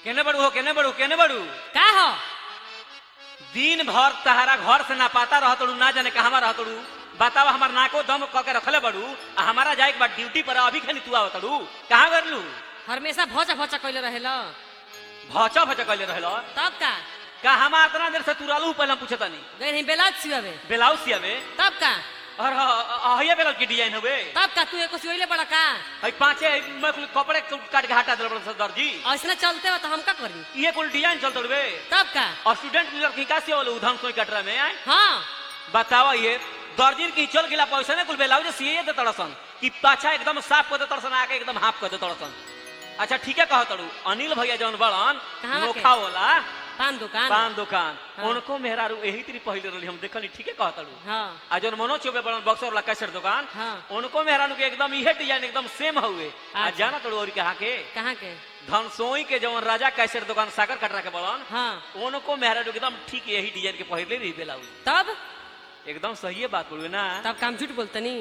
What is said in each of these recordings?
केने बड़ू हो केने बड़ू केने बड़ू का हो दिन भर तहारा घर से ना पाता रहतड़ू ना जाने कहवा रहतड़ू बतावा हमार नाको दम क के रखले बड़ू आ हमारा जाए के बाद ड्यूटी पर अभी खनी तू आवतड़ू कहाँ गरलू हमेशा भोचा भोचा कइले रहेल भचा भचा कहले रहलो तब का का हम इतना देर से तू रहलू पहले हम पूछतानी गए नहीं बेलाज सियावे ब्लाउज सियावे तब का और हइये ब्लाउज की डिजाइन होवे तब का तू एको सियोले बड़ा का हई पांचे मैं कुल कपड़े काट के हटा देल बड़ा दर्जी ऐसने चलते हो तो हम का करी ये कुल डिजाइन चलत वे तब का और स्टूडेंट लड़की का से वाला उधम सोई कटरा में आए हाँ बतावा ये दर्जिन की चल गिला पैसा ने कुल ब्लाउज सिए दे तड़सन कि पाछा एकदम साफ कर दे तड़सन आके एकदम हाफ कर दे तड़सन अच्छा ठीक है कह तड़ू अनिल भैया जौन बड़न कहाँ के? नोखा वाला पान दुकान पान दुकान हाँ। उनको मेहरारू यही तरी पहले रही हम देखनी ठीक है कह तड़ू हाँ आ जौन मनोज चौबे बड़न बक्सर वाला कैसेट दुकान हाँ। उनको मेहरारू के एकदम इहे डिजाइन एकदम सेम हुए आ अच्छा। जाना तड़ू और कहा के कहाँ के धनसोई के जौन राजा कैसेट दुकान सागर कटरा के बड़न हाँ उनको मेहरारू एकदम ठीक यही डिजाइन के पहले रही ब्लाउज तब एकदम सही है बात बोलू ना तब काम झूठ बोलतनी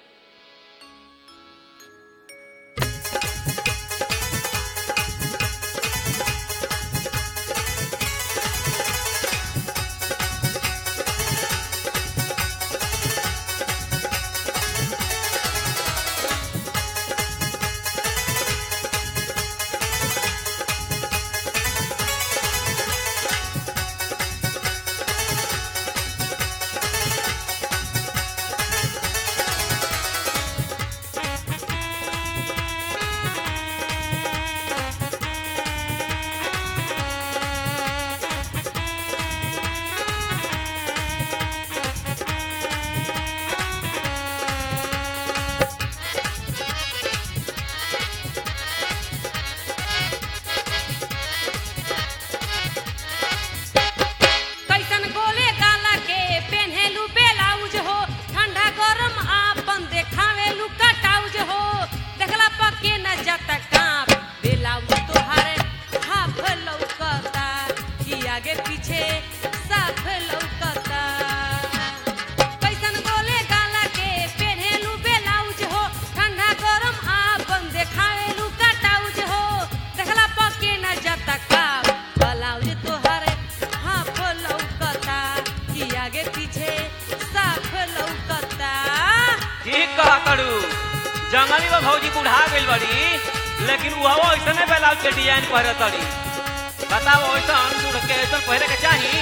कैसन गोले गाला के पेन्हेलू बेलाउज हो ठंडा गरम आपन देखावेलू कटाउज हो देखला पके न जाता कांप बेलाउज तोहारे हाफ लौकता कि आगे पीछे साफ लौकता कैसन गोले गाला के पेन्हेलू बेलाउज हो ठंडा गरम आपन देखावेलू कटाउज हो देखला पके न जाता कांप ब्लाउज तोहारे हाफ लौकता कि आगे पीछे साफ लौकता ठीक कहा तड़ू जंगली में भौजी बुढ़ा गइल बड़ी लेकिन वो ऐसने ब्लाउज के डिजाइन पहरे तड़ी बताओ ऐसन बूढ़ के ऐसन पहरे के चाही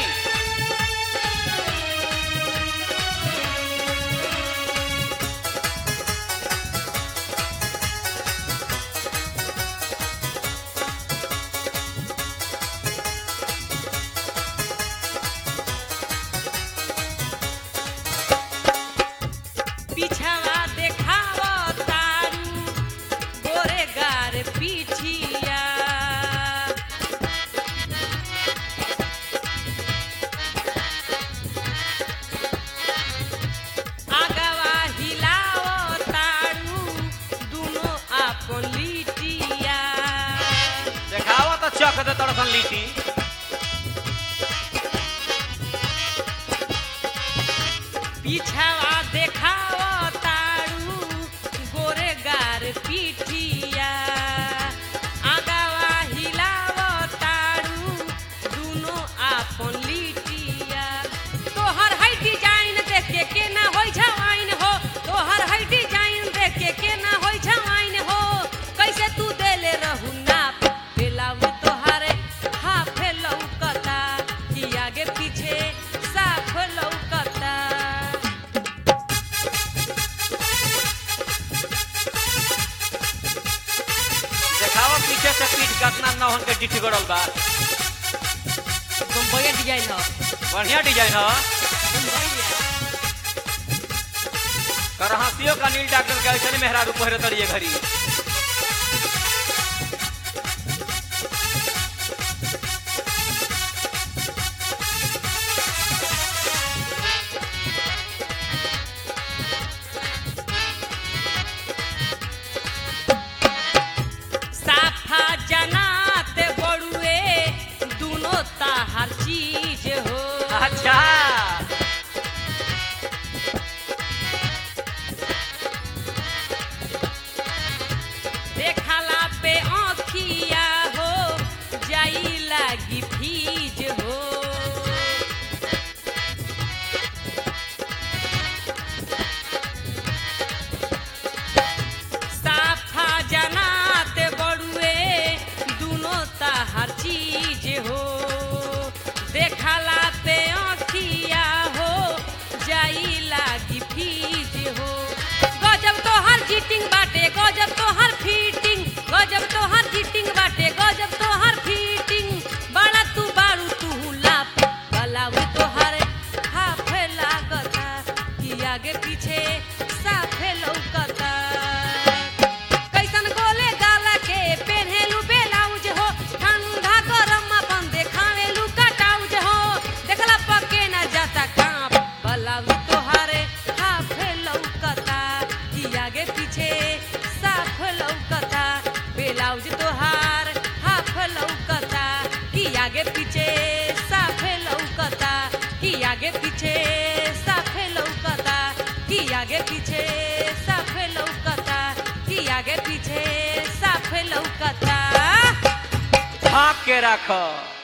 पिछवा देखाव तारू गोरे गार पीठिया आगवा हिलाव तारू दुनो आपन लिटिया देखावा तो चक दे तड़सन लीटी पिछवा देखाव तारू गोरे गार पीठिया आगवा हिलाव तारू दुनो आपन लिटिया तोहर है डिजाइन देख के के ना होई झवाइन हो तोहर है डिजाइन देख के के ना होई झवाइन हो कैसे तू देले रहू नाप बेलाउ तोहारे हाफ लौकता कि आगे पीछे साफ लौकता देखावा पीछे से पीठ कतना नौहन के डिठी गड़ल बा तुम बढ़िया डिजाइन हो बढ़िया डिजाइन ह बढ़िया करहसियो का नील डॉक्टर के ऐसने मेहरारू पहरे तड़िए घरी साफा जनात बड़ुए दुनो ताहर चीज हो अच्छा आगे पीछे साफ लौकता कि आगे पीछे साफ लौकता ढाक के रख